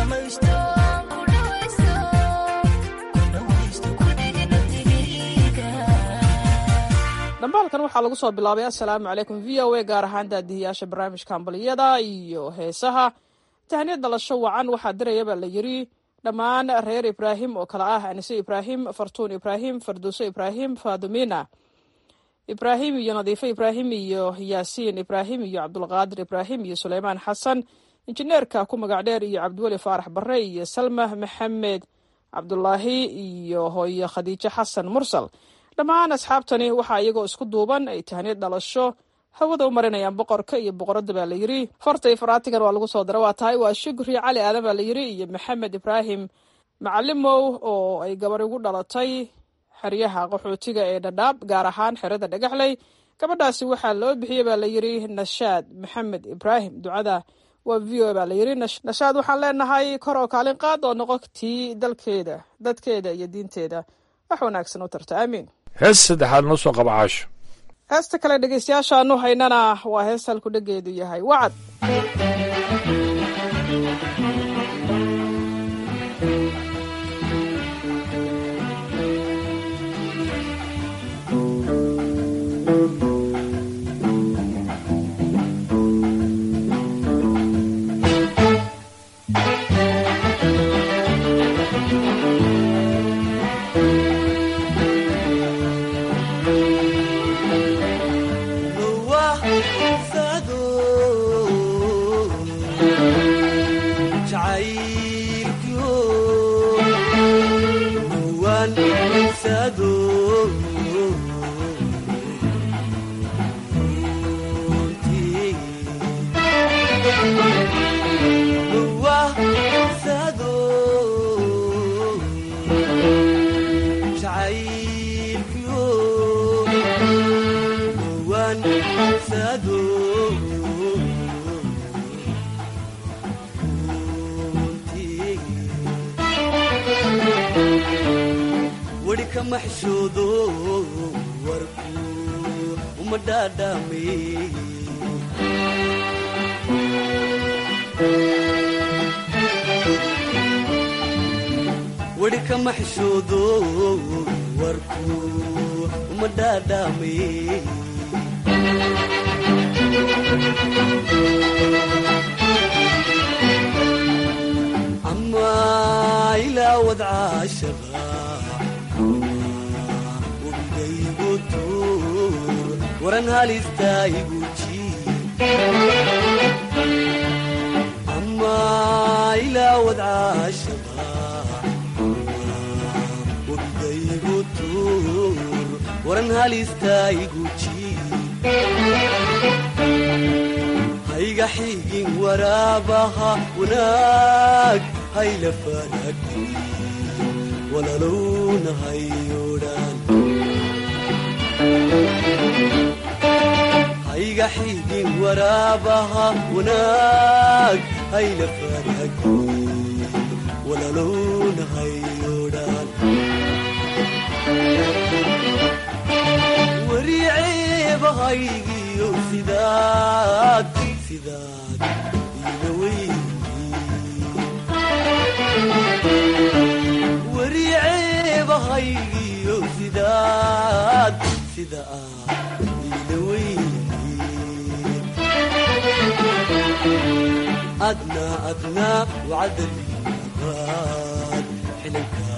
[SPEAKER 17] dhamaysto ku dhawaysto ku dhawaysto ku dhigi naftigayga
[SPEAKER 14] dhambaalkan waxaa lagu soo bilaabay assalaamu calaykum v o a gaar ahaan daadihiyaasha barnaamijka hambaliyada iyo heesaha tahniyad dhalasho wacan waxaa diraya baa la yiri dhammaan reer ibraahim oo kale ah anise ibraahim fartuun ibraahim farduuso ibraahim faadumina ibraahim iyo nadiifo ibraahim iyo yaasiin ibraahim iyo cabdulqaadir ibraahim iyo suleymaan xasan injineerka ku magac dheer iyo cabdiweli faarax bare iyo salma maxamed cabdulaahi iyo hooyo khadiijo xasan mursal dhammaan asxaabtani waxaa iyagoo isku duuban ay tahniyad dhalasho hawada u marinayaan boqorka iyo boqoradda baa la yiri farta iyo faraatigan waa lagu soo dara waa tahay waa shukri cali aadan baa la yiri iyo maxamed ibraahim macalimow oo ay gabar igu dhalatay xeryaha qaxootiga ee dhadhaab gaar ahaan xerada dhagaxley gabadhaasi waxaa loo bixiyey baa la yiri nashaad maxamed ibraahim ducada waa v o baa la yiri nashaad waxaan leenahay kor oo kaalin qaad oo noqo tii dalkeeda dadkeeda iyo diinteeda wax wanaagsan u tarta aamiin
[SPEAKER 1] hees saddexaad noo soo qaba caasho
[SPEAKER 14] heesta kale dhegeystayaashaanu haynana waa hees halku dhegeedu yahay wacad
[SPEAKER 18] hayga xigin waraabaha wanaag hayla fanagti walalowna hayodhan hayga xigin waraabaha wanaag hayla fanagti walalowna hayodhan wariceebahaygiyo sidaad sidaad iga weyn wariceebahaygiyo sidaad sida aad iga weyn adna adna wacdalibaad xilanka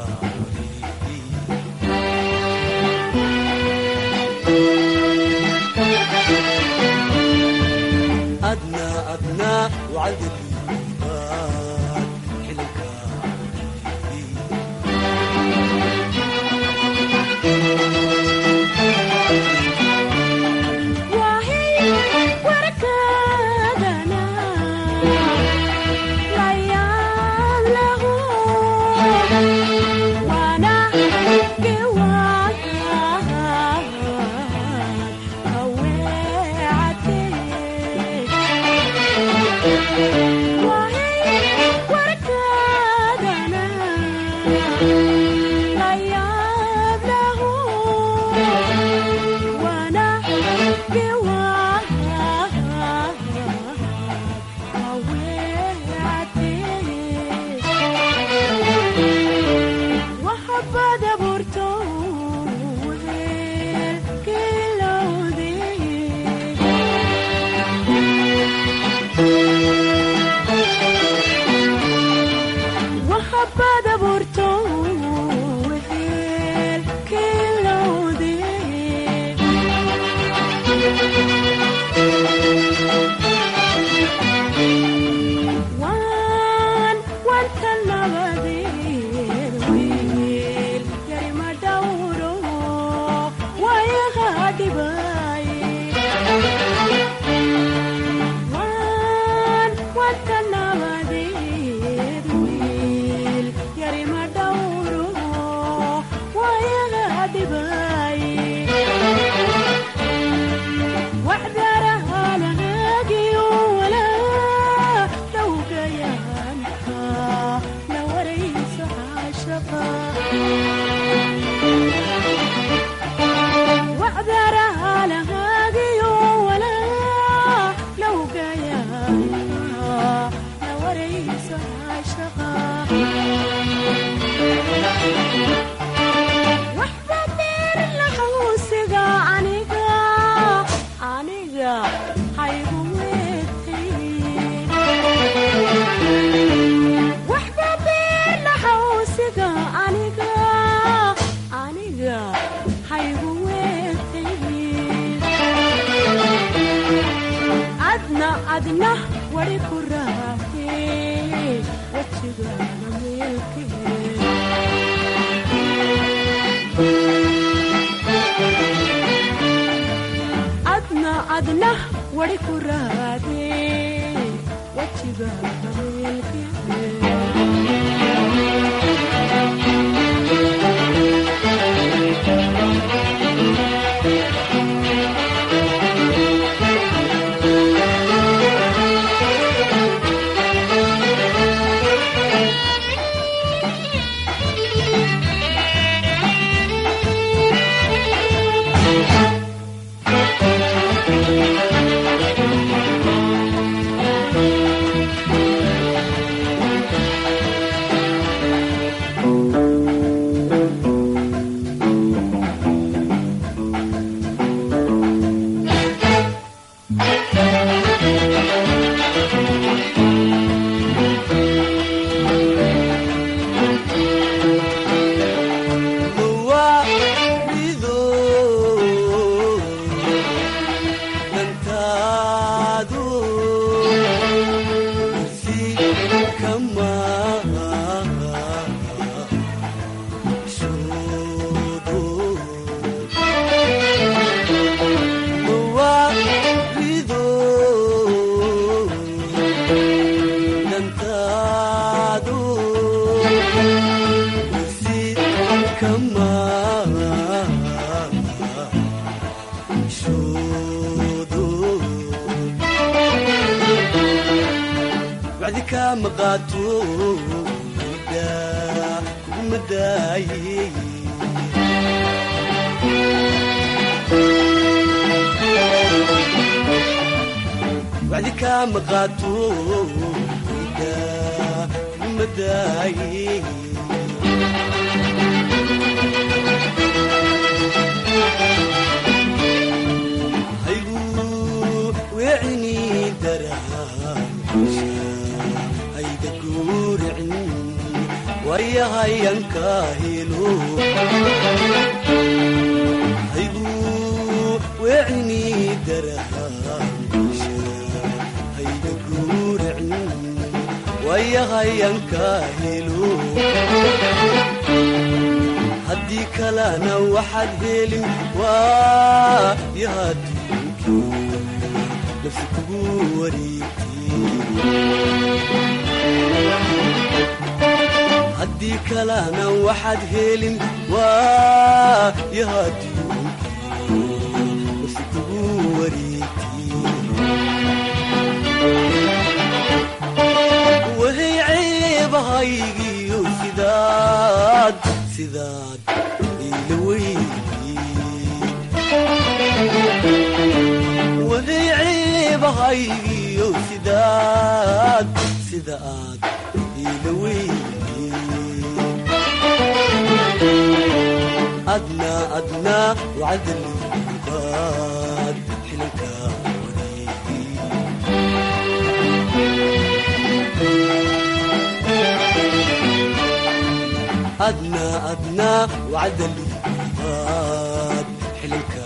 [SPEAKER 18] أدنى أدنى وعدد الإيمان حلك
[SPEAKER 15] warkaadana layaab lahu
[SPEAKER 18] haddii kalena waxaad helin waa yahaduunkii nafsi kugu wareegtay kalena waxaad helin waa yahaduunkii nafsi kugu wareegtay wahay ceebahaygiyo sidaad sidaad ila wahay ceebahaygiyo sidaad sida aad ila adna adna wacdalibaad xilanka wareegi أدنى أدنى وعد الإيمان حلك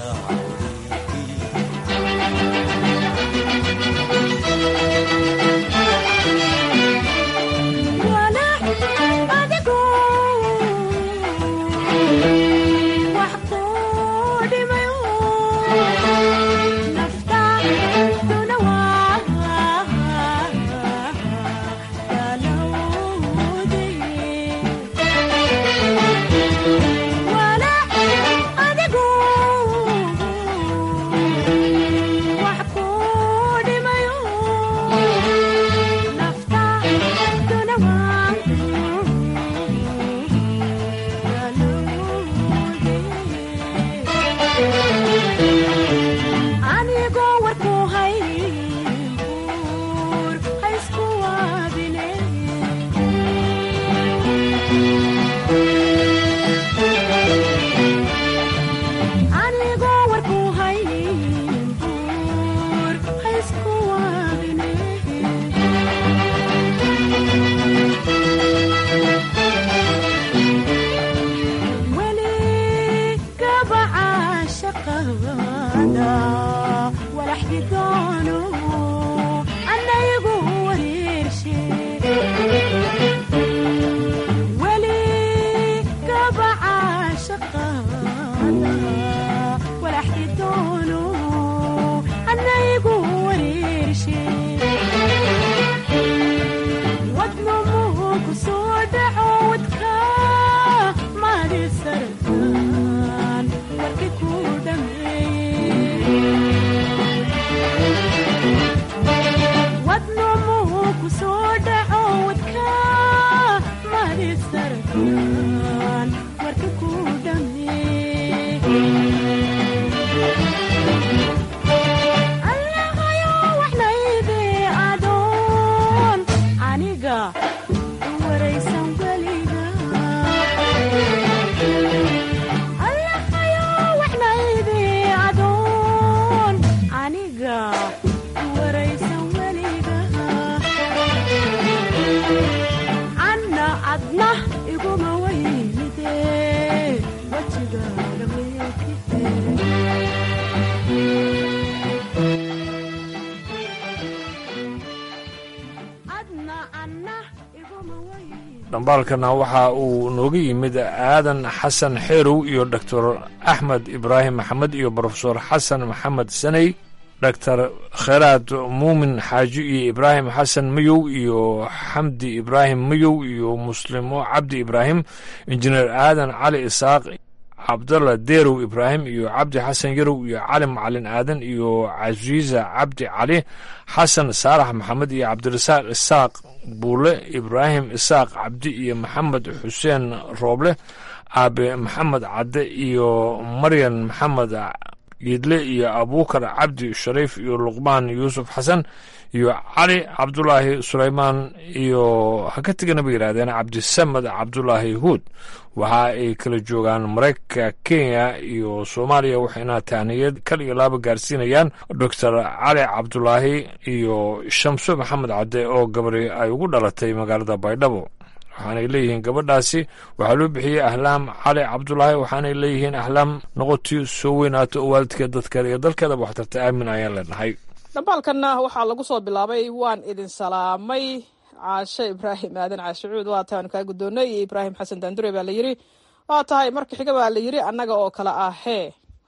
[SPEAKER 1] dhambaalkana waxa uu nooga yimid aadan xasan xeerow iyo doctor axmed ibraahim maxamed iyo brofesor xasan maxamed saney doctor kheyraad muumin xaaji iyo ibraahim xasan mayow iyo xamdi ibraahim mayow iyo muslimo cabdi ibraahim injineer aadan cali isaaq cabdalla deerow ibraahim iyo cabdi xasan yarow iyo cali macalin aadan iyo casiisa cabdi cali xasan saalax maxamed iyo cabdirasaaq isaaq buule ibraahim isaaq cabdi iyo maxamed xuseen rooble aabe maxamed cadde iyo maryan maxamed yidle iyo abuukar cabdi shariif iyo luqmaan yuusuf xasan iyo cali cabdulaahi sulaymaan iyo ha ka tegana bay yidhahdeen cabdisamed cabdulaahi huud waxa ay kala joogaan maraykanka kenya iyo soomaaliya waxayna tahniyad kal iyo laaba gaarsiinayaan doctor cali cabdulaahi iyo shamso maxamed cadde oo gabari ay ugu dhalatay magaalada baydhabo waxaanay leeyihiin gabadhaasi waxaa loo bixiyey ahlaam cali cabdulaahi waxaanay leeyihiin ahlaam noqotii soo weynaato oo waalidkeed dadkeeda iyo dalkeedaba waxtarta aamin ayaan leenahay
[SPEAKER 14] dhambaalkanna waxaa lagu soo bilaabay waan idin salaamay caashe ibraahim aadan caashicuud waa taanu kaa guddoonnay iyo ibraahim xasan daandure baa la yidhi waa tahay marka xiga baa la yidhi annaga oo kale ah hee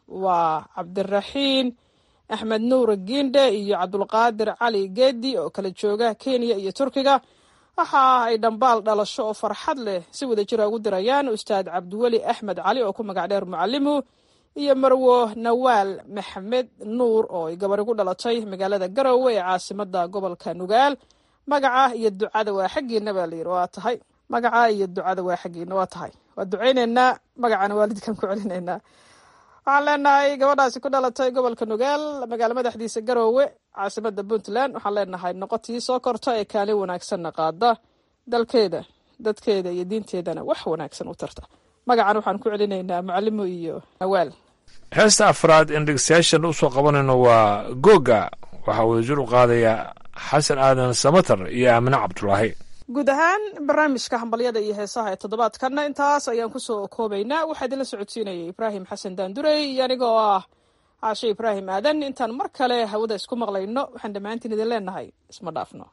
[SPEAKER 14] waa cabdiraxiin axmed nuur giindhe iyo cabdulqaadir cali geedi oo kala jooga kenya iyo turkiga waxa ay dhambaal dhalasho oo farxad leh si wada jira ugu dirayaan ustaad cabdiweli axmed cali oo ku magac dheer mucalimu iyo marwo nawaal maxamed nuur oo ay gabar igu dhalatay magaalada garowe ee caasimada gobolka nugaal magaca iyo ducada waa xaggiina baa layidhi waa tahay magaca iyo ducada waa xaggiina waa tahay waa ducayneynaa magacana waalidkan ku celinaynaa waxaan leenahay gabadhaasi ku dhalatay gobolka nugaal magaalo madaxdiisa garoowe caasimada puntland waxaan leenahay noqotii soo korta ee kaalin wanaagsanna qaada dalkeeda dadkeeda iyo diinteedana wax wanaagsan u tarta magacan waxaan ku celinaynaa mucalimo iyo nawaal
[SPEAKER 1] heesta afraad in dhegeystayaashan usoo qabanayno waa googa waxaa wadajir u qaadaya xasan aadan samatar iyo aamine cabdulaahi
[SPEAKER 14] guud ahaan barnaamijka hambalyada iyo heesaha ee toddobaadkanna intaas ayaan kusoo koobaynaa waxaa idinla socodsiinayay ibraahim xasan daandurey iyo aniga oo ah caashe ibraahim aadan intaan mar kale hawada isku maqlayno waxaan dhammaantiin idin leenahay isma dhaafno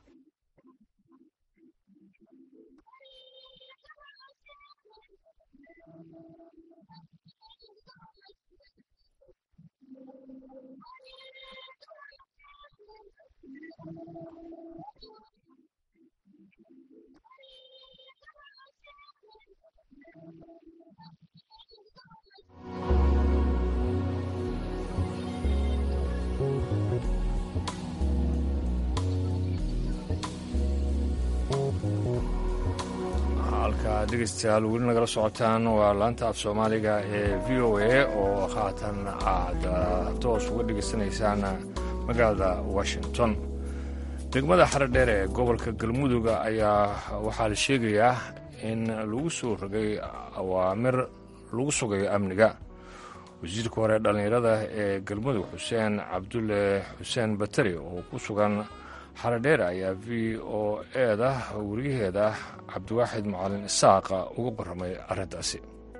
[SPEAKER 1] halka dhegeystayaal weli nagala socotaan waa laanta af soomaaliga ee v o a oo haatan aad toos uga dhegeysanaysaan magaalada washington degmada xaradheer ee gobolka galmuduga ayaa waxaa la sheegayaa in lagu soo rogay awaamir lagu sugayo amniga wasiirka hore dhallinyarada ee galmudug xuseen cabdulle xuseen bateri oo ku sugan xaradheer ayaa v o eeda weriyaheeda cabdiwaaxid macalin isaaqa uga warramay arrintaasi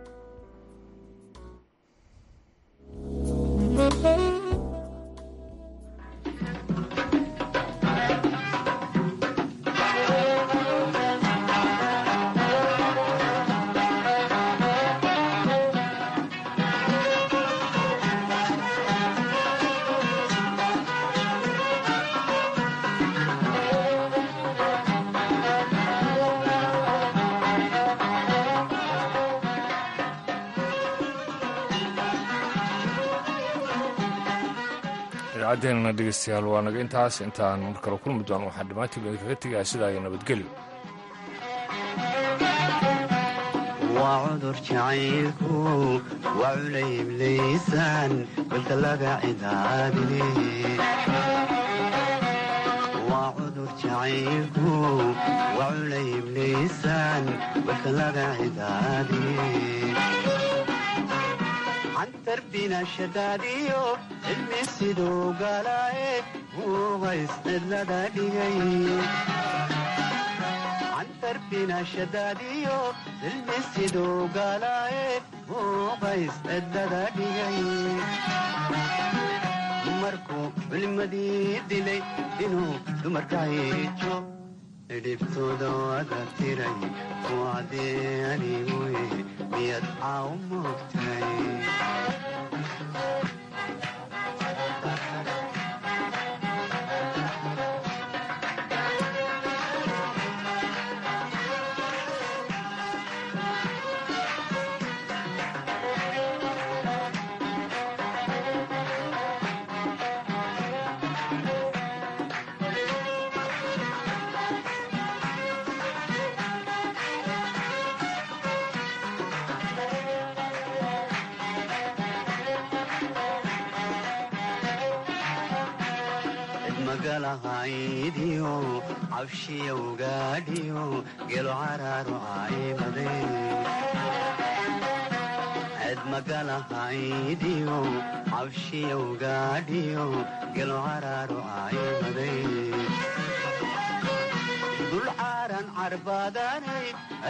[SPEAKER 1] idaacaddeennana dhegeystayaal waa naga intaas intaan mar kale kulmi doon waxaan dhammaantiin idinkaga tegayaa sidaa iyo nabadgelyo
[SPEAKER 19] waa cudur jacaylku waa culaybliisaan balka laga cidaabine waa cudur jacaylku waa culaybliisaan balka laga cidaabine cantarbina shadaadiyo cilmi siduu galaaye muuqays cidlada dhigay cantarbina shadaadiyo cilmi siduu galaaye muuqays cidlada dhigay markuu culimadii dilay inuu dumarka hiijo dhibtooda wada tiray kuwacdee aniguye miyad caaw moogtay magalahaydiyo cabshiyowgaadhiyo gelo caraaru caymade ced magalahaydiyo cabshiyowgaadhiyo gelo caraaru caymade dul caaran carbaadanay